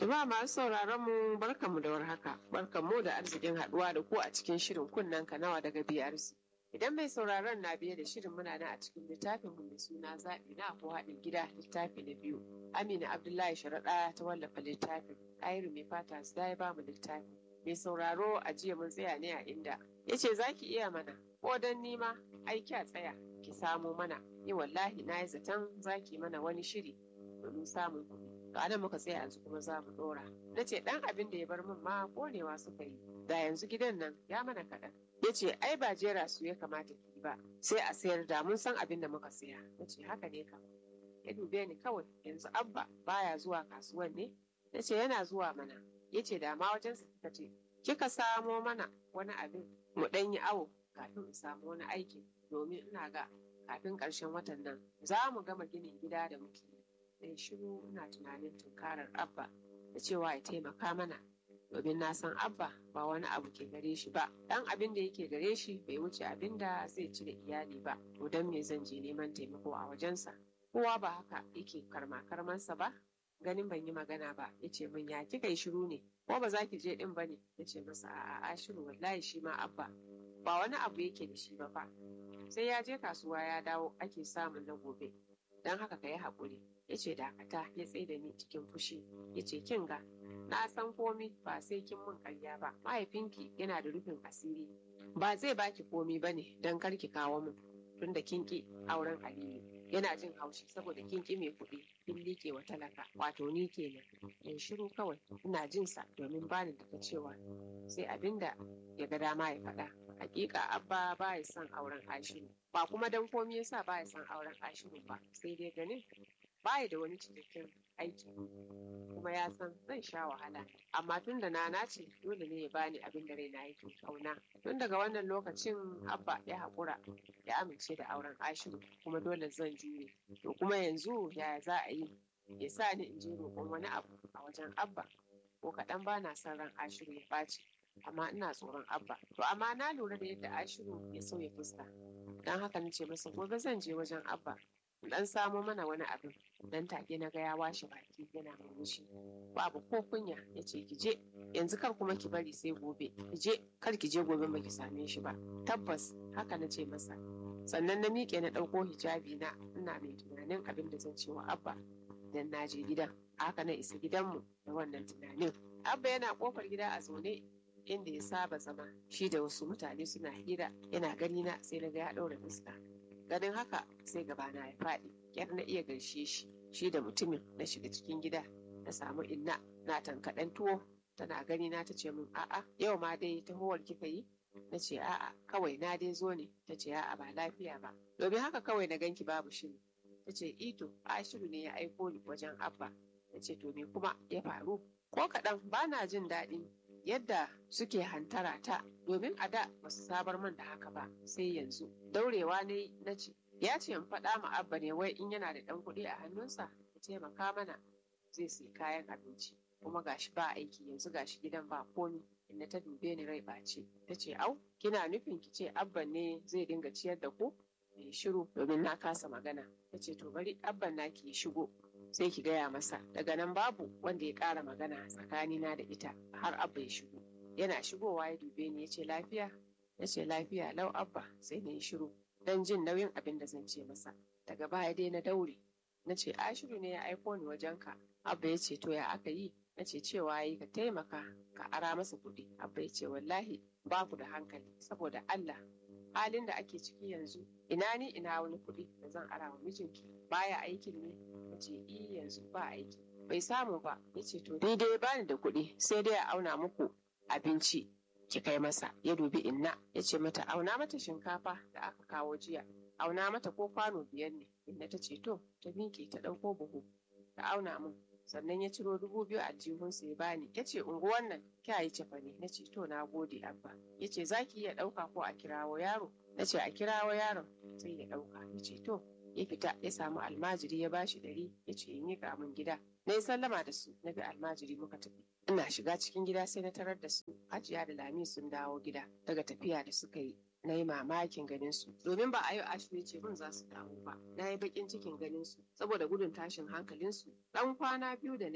Jama'a masu sauraron mu barkanmu da warhaka. Barkanmu da arzikin haɗuwa da ku a cikin shirin kunnen kanawa daga BRC. Idan mai sauraron na biye da shirin muna nan a cikin littafin mu mai suna zaɓi na ko haɗin gida littafi na biyu. Amina Abdullahi Sharaɗa ta wallafa littafin. Ayru mai fata su ya ba mu littafi. Mai sauraro a jiya mun tsaya ne a inda. Ya ce za ki iya mana ko don nima aiki a tsaya ki samo mana. Ni wallahi na yi zaton za ki mana wani shiri domin samun kuɗi. To anan muka tsaya yanzu kuma za mu ɗora. Na ce ɗan abin da ya bar min ma ƙonewa suka yi. Da yanzu gidan nan ya mana kaɗan. Ya ce ai ba jera su ya kamata ki ba. Sai a sayar da mun san abin da muka siya. Na ce haka ne kam. Ya dube ni kawai yanzu abba baya zuwa kasuwan ne. Na ce yana zuwa mana. Ya ce da ma wajensa kika ce kika samo mana wani abin mu ɗan yi awo kafin mu samu wani aiki domin ina ga kafin ƙarshen watan nan za mu gama ginin gida da muke yi. shiru ina tunanin tunkarar abba da cewa ya taimaka mana domin na san abba ba wani abu ke gare shi ba dan abin da yake gare shi bai wuce abin da zai ci da iyali ba to dan me zan je neman taimako a wajensa kowa ba haka yake karma karmansa ba ganin ban yi magana ba ya ce min ya kika yi shiru ne ko ba za ki je din ba ne ya ce masa a'a shiru wallahi shi ma abba ba wani abu yake da shi ba fa sai ya je kasuwa ya dawo ake samun na gobe don haka ka yi haƙuri ya ce dakata ya tsaye da ni cikin fushi ya ce kin ga na san komi ba sai kin mun karya ba mahaifinki yana da rufin asiri ba zai baki komi ba ne don kar ki kawo min tunda kin ki auren aliyu yana jin haushi saboda kin ki mai kuɗi kin liƙe wa talaka wato ni kenan in shiru kawai ina jin sa domin bani da cewa sai abinda ya ga dama ya faɗa hakika abba ba ya son auren ashiru ba kuma dan komi yasa ba ya son auren ashiru ba sai dai ganin baya da wani cikakken aiki kuma ya san zan sha wahala amma tun da na nace dole ne ya bani abin da raina yake kauna tun daga wannan lokacin abba ya haƙura ya amince da auren ashiru kuma dole zan jure to kuma yanzu yaya za a yi ya sa ni in je roƙon wani abu a wajen abba ko kaɗan ba na son ran ashiru ya ɓaci amma ina tsoron abba to amma na lura da yadda ashiru ya sauya fuska don haka na ce masa gobe zan je wajen abba dan samo mana wani abin dan take na ga ya washe baki yana murmushi babu ko kunya ya ce ki je yanzu kar kuma ki bari sai gobe ki je kar ki je gobe ba ki same shi ba tabbas haka na ce masa sannan na miƙe na ɗauko hijabi na ina mai tunanin abin da zan ce wa abba idan na je gidan haka na isa gidanmu da wannan tunanin abba yana kofar gida a zaune inda ya saba zama shi da wasu mutane suna hira yana gani na sai na ga ya ɗaura fuska ganin haka sai gabana ya faɗi kyar na iya gaishe shi shi da mutumin na shiga cikin gida na samu inna na tankaɗen tuwo tana gani na ta ce min a'a yau ma dai tahowar kika yi na ce a'a kawai na dai zo ne ta ce a'a ba lafiya ba domin haka kawai na ganki babu shiri ta ce ito ashiru ne ya aiko ni wajen abba ta ce to me kuma ya faru ko kaɗan ba na jin daɗin yadda suke hantara ta domin a da ba su sabar man da haka ba sai yanzu daurewa ne na ce ya ce in faɗa ma abba ne wai in yana da ɗan kuɗi a hannunsa ya taimaka mana zai sai kayan abinci kuma gashi ba aiki yanzu gashi gidan ba komi inda ta dube ni rai ɓace ta ce au kina nufin ki ce abban ne zai dinga ciyar da ku mai shiru domin na kasa magana ta ce to bari abban na ki shigo sai ki gaya masa daga nan babu wanda ya ƙara magana tsakanina da ita har abba ya shigo yana shigowa ya dube ni ya ce lafiya ya ce lafiya lau abba sai na yi shiru don jin nauyin abin da zan ce masa daga baya dai na daure na ce ashiru ne ya aiko ni wajenka abba ya ce to ya aka yi na ce cewa yi ka taimaka ka ara masa kuɗi abba ya ce wallahi ba ku da hankali saboda allah halin da ake ciki yanzu ina ni ina wani kuɗi da zan ara wa mijinki baya aikin ne na ce i yanzu ba aiki bai samu ba ya ce to ni dai bani da kuɗi sai dai a auna muku abinci ki kai masa ya dubi inna ya ce mata auna mata shinkafa da aka kawo jiya auna mata ko kwano biyar ne inna ta ce to ta miƙe ta ɗauko buhu ta auna min sannan ya ciro dubu biyu a jihunsa ya bani ya ce unguwan nan kya yi cefa ne na ce to na gode abba ya ce za ki iya ɗauka ko a kirawo yaro na ce a kirawo yaron sai ya ɗauka ya ce to ya fita ya samu almajiri ya bashi ɗari ya ce in yi min gida na yi sallama da su na bi almajiri muka tafi ina shiga cikin gida sai na tarar da su hajiya da lami sun dawo gida daga tafiya da suka yi na yi mamakin ganin su domin ba a yau ashu ya ce mun za su dawo ba na yi bakin cikin ganin su saboda gudun tashin hankalin su dan kwana biyu da na yi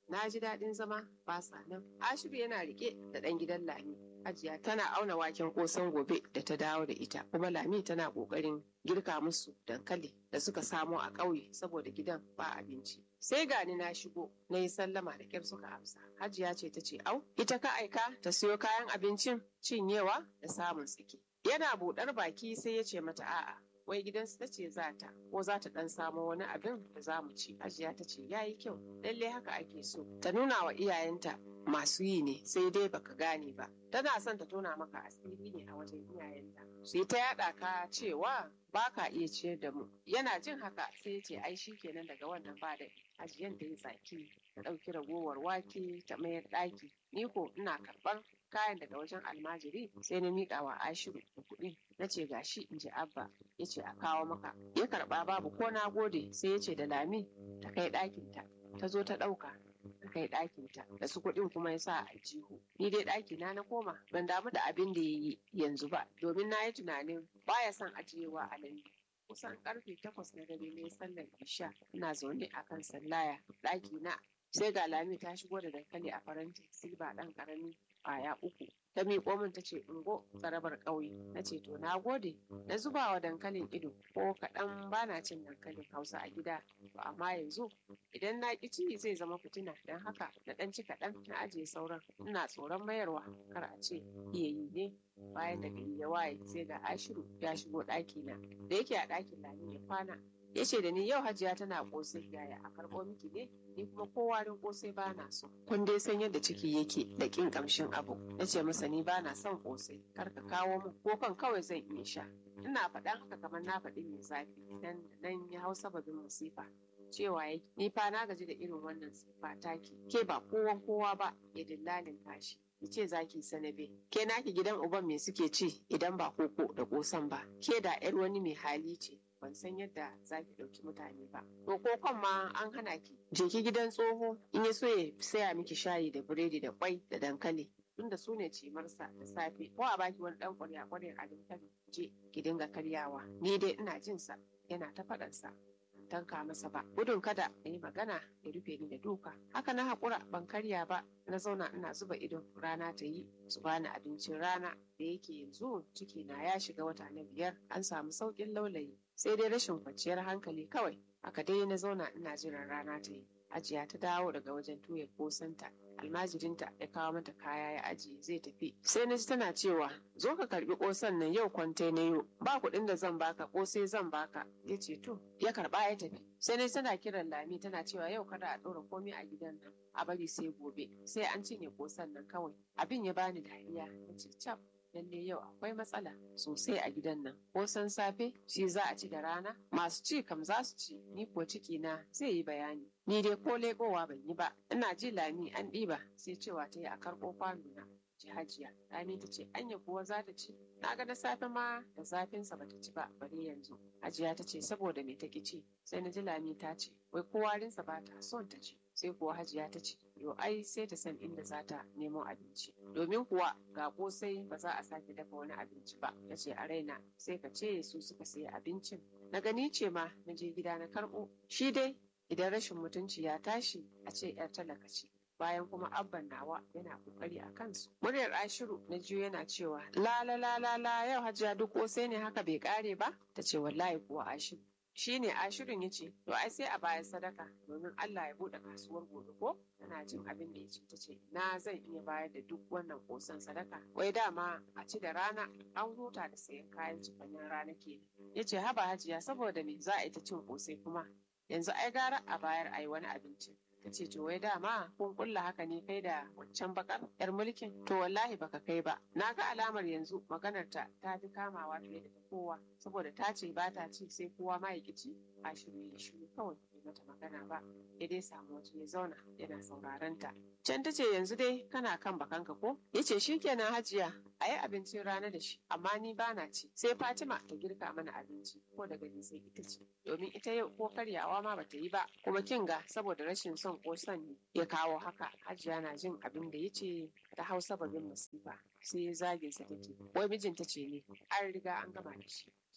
na ji daɗin zama ba sa nan ashiru yana rike da ɗan gidan lami hajiya tana auna waken kosan gobe da ta dawo da ita kuma lami tana ƙoƙarin girka musu dankali da suka samo a ƙauye saboda gidan ba abinci sai gani na shigo na yi sallama da kyar suka amsa hajiya ce ta ce au ita ka aika ta siyo kayan abincin cinyewa da samun tsiki yana buɗar baki sai ya ce mata a'a wai gidansu ta ce za ta ko za ta dan samo wani abin da za mu ci hajiya ta ce ya yi kyau lalle haka ake so ta nuna wa iyayenta masu yi ne sai dai baka gane ba tana son ta tona maka asiri ne a wajen iyayenta su yi ta yaɗa ka cewa ba ka iya ciyar da mu yana jin haka sai ya ce ai shi kenan daga wannan ba da hajiyan da ya tsaki ta ɗauki ragowar wake ta mayar ɗaki ni ko ina karɓar kayan daga wajen almajiri sai na miƙa wa ashiru da kuɗi na ce gashi in ji abba ya ce a kawo maka ya karɓa babu ko na gode sai ya ce da lami ta kai ɗakinta ta zo ta ɗauka ta kai ɗakinta da su kuɗin kuma ya sa a aljihu ni dai ɗakina na koma ban damu da abin da ya yi yanzu ba domin na yi tunanin baya son ajiyewa a lambu kusan karfe takwas na dare ne sallar isha ina zaune a kan sallaya ɗaki na sai ga lami ta shigo da dankali a faranti silba ɗan ƙarami ƙwaya uku ta miƙo min ta ce ungo tsarabar ƙauye na ce to na gode na zuba wa dankalin ido ko kaɗan bana cin dankalin hausa a gida to amma yanzu idan na ƙi ci zai zama fitina don haka na ɗan ci kaɗan na ajiye sauran ina tsoron mayarwa kar a ce iya yi ne bayan da gari ya waye sai ga ashiru ya shigo ɗaki na da yake a ɗakin lami ya kwana ya ce da ni yau hajiya tana ƙosai yaya a karɓo miki ne ni kuma ko warin ƙosai ba na so kun dai san yadda ciki yake da ƙin ƙamshin abu ya ce masa ni ba na son ƙosai kar ka kawo min ko kan kawai zan iya sha ina faɗan haka kamar na faɗi mai zafi nan nan ya hau sababin masifa cewa ya ni fa na gaji da irin wannan sifa taki ke ba kowan kowa ba ya dillalin tashi ki ce za ki sanabe ke naki gidan uban me suke ci idan ba koko da kosan ba ke da yar wani mai hali ce ban san yadda za ki ɗauki mutane ba to kokon ma an hana ki je ki gidan tsoho in ya so ya saya miki shayi da biredi da kwai da dankali tunda su ne cimarsa da safe ko a baki wani ɗan ƙwarya ƙwarya a dankali je ki dinga karyawa ni dai ina jin sa yana ta faɗansa tanka masa ba gudun kada ya yi magana ya rufe ni da duka haka na haƙura ban karya ba na zauna ina zuba idon rana ta yi su bani abincin rana da yake yanzu ciki na ya shiga wata na biyar an samu sauƙin laulayi sai dai rashin kwanciyar hankali kawai haka dai na zauna ina jiran rana ta yi ajiya ta dawo daga wajen tuya kosanta almajirinta ya kawo mata kaya ya ajiye zai tafi sai na ji tana cewa zo ka karbi kosan nan yau kwante na yau ba kuɗin da zan baka kosai zan baka ya ce to ya karba ya tafi sai na tana kiran lami tana cewa yau kada a ɗora komai a gidan nan a bari sai gobe sai an cinye kosan nan kawai abin ya bani dariya na ce cap lalle yau akwai matsala sosai a gidan nan ko san safe shi za a ci da rana masu ci kam za su ci ni ko ciki na zai yi bayani ni dai ko leƙowa ban yi ba ina ji lami an ɗiba sai cewa ta yi a karɓo kwano na ji hajiya lami ta ce anya kuwa za ta ci na ga na safe ma da zafinsa bata ci ba bari yanzu hajiya ta ce saboda me take ci sai na ji lami ta ce wai ko warinsa ba ta son ta ci sai kuwa hajiya ta ce yo ai sai ta san inda za ta nemo abinci domin kuwa ga kosai ba za a sake dafa wani abinci ba na ce a raina sai ka ce su suka sayi abincin na gani ce ma na je gida na karɓo shi dai idan rashin mutunci ya tashi a ce yar talaka ce bayan kuma abban nawa yana kokari a kansu muryar ashiru na jiyo yana cewa la la la la la yau hajiya duk kosai ne haka bai kare ba ta ce wallahi kuwa ashiru shi ne ashirin ya ce to ai sai a bayan sadaka domin Allah ya buɗe kasuwar gobe ko tana jin abin da ya ce ta ce na zan iya bayar da duk wannan kosan sadaka wai dama a ci da rana an huta da sayan kayan cifanyen rana ke ya ce haba hajiya saboda me za a yi ta cin kosai kuma yanzu ai gara a bayar a yi wani abinci ta ce to wai dama kun kulla haka ne kai da waccan bakar yar mulkin to wallahi baka kai ba na ga alamar yanzu maganar ta ta fi kamawa fiye da kowa saboda ta ce ba ta ci sai kowa ma ya ci a shiru ya shiru kawai bai mata magana ba ya dai samu waje ya zauna yana sauraron ta can ta ce yanzu dai kana kan bakanka ko ya ce shikenan hajiya a yi abincin rana da shi amma ni ba na ci sai fatima ta girka mana abinci ko daga ni sai ita ce domin ita yau ko karyawa ma bata yi ba kuma kin ga saboda rashin son kosan ne ya kawo haka hajiya na jin abin da ya ce ta hau sababin masifa sai ya zage sa take wai mijinta ce ne an riga an gama da shi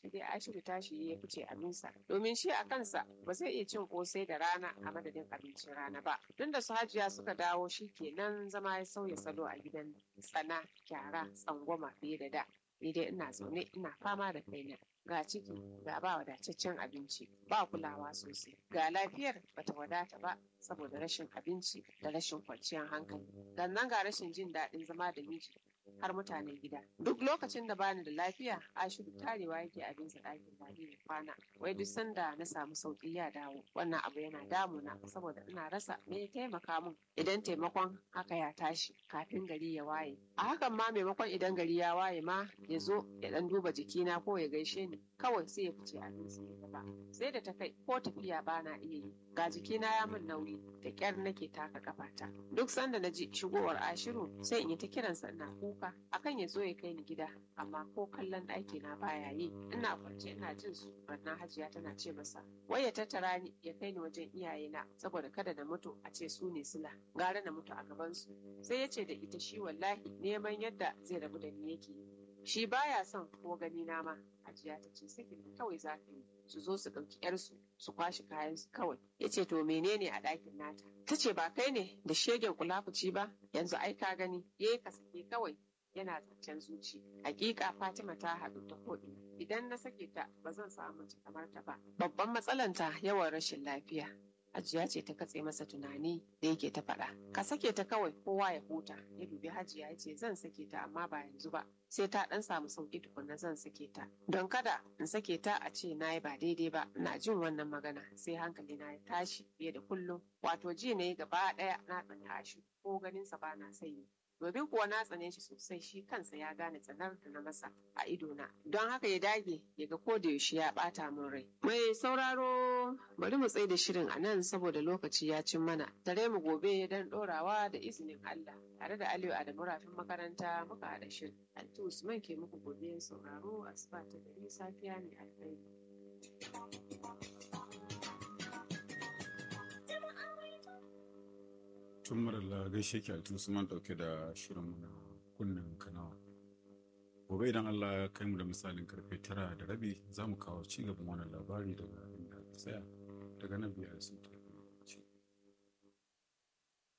sai dai ashiru tashi ya fice abinsa domin shi a kansa ba zai iya cin kosai da rana a madadin abincin rana ba tun da su hajiya suka dawo shi kenan zama ya sauya salo a gidan tsana kyara tsangwama fiye da da ni dai ina zaune ina fama da kaina ga ciki ga ba wadataccen abinci ba kulawa sosai ga lafiyar bata wadata ba saboda rashin abinci da rashin kwanciyar hankali sannan ga rashin jin daɗin zama da miji har mutanen gida duk lokacin da bani da lafiya ashiru tarewa yake abinsa ɗakin babi ya kwana wai duk sanda na samu sauƙi ya dawo wannan abu yana damuna saboda ina rasa me ya taimaka min idan taimakon haka ya tashi kafin gari ya waye a hakan ma maimakon idan gari ya waye ma ya zo ya ɗan duba jikina ko ya gaishe ni kawai sai ya fice abinsa ya gaba sai da ta kai ko tafiya bana iya yi ga jikina ya min nauyi da ƙyar nake taka kafata duk sanda na ji shigowar ashiru sai in yi ta kiransa ina kuka akan ya zo ya kai ni gida amma ko kallon ɗaki na baya yi ina kwance ina jin su rannan hajiya tana ce masa wai ya tattara ni ya kai ni wajen iyayena saboda kada na mutu a ce su ne sila gara na mutu a gaban su sai ya ce da ita shi wallahi neman yadda zai rabu da ni yake yi shi baya son ko gani na ma hajiya ta ce sakin kawai za ka yi su zo su ɗauki yarsu su kwashe kayan su kawai ya ce to menene a ɗakin nata ta ce ba kai ne da shegen kulafuci ba yanzu ai ka gani ya ka sake kawai yana zancen zuci hakika fatima ta haɗu ta ko'ina idan na sake ta ba zan samu mace kamar ta ba babban matsalanta yawan rashin lafiya Hajiya ce ta katse masa tunani da yake ta faɗa. Ka sake ta kawai kowa ya huta. Ya dubi Hajiya ya ce zan sake ta amma ba yanzu ba. Sai ta ɗan samu sauƙi tukunna zan sake ta. Don kada in sake ta a ce na yi ba daidai ba. Ina jin wannan magana sai hankali na ya tashi fiye da kullum. Wato ji na yi gaba ɗaya na tsana shi ko ganinsa ba na sanyi. domin kuwa na tsane shi sosai shi kansa ya gane tsanar da na masa a idona don haka ya dage ya ga ko da yaushe ya bata min rai mai sauraro bari mu tsaye da shirin a nan saboda lokaci ya cin mana tare mu gobe don dorawa da izinin Allah tare da Aliyu Adamu rafin makaranta muka haɗa shirin Altu Usman ke muku gobe sauraro asuba ta gari safiya ne alkhairi tun marala gaishe ki altu man dauke da shirin na kunnen kanawa gobe idan allah ya kai mu da misalin karfe tara da rabi za mu kawo ci gaban wannan labari daga inda tsaya daga nan biyar sun